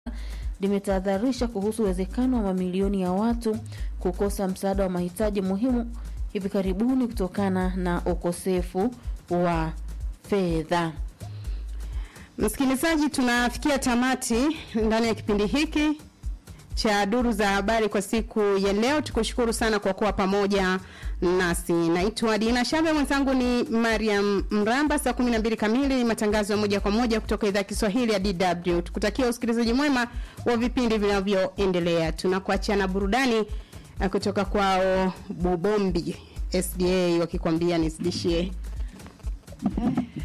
limetahadharisha kuhusu uwezekano wa mamilioni ya watu kukosa msaada wa mahitaji muhimu hivi karibuni kutokana na ukosefu wa fedha. Msikilizaji, tunafikia tamati ndani ya kipindi hiki cha duru za habari kwa siku ya leo. Tukushukuru sana kwa kuwa pamoja nasi. Naitwa Dina Shabe, mwenzangu ni Mariam Mramba. Saa 12 kamili matangazo ya moja kwa moja kutoka idhaa ya Kiswahili ya DW. Tukutakia usikilizaji mwema wa vipindi vinavyoendelea. Tunakuachia na burudani eh, kutoka kwao Bubombi SDA wakikwambia nisidishie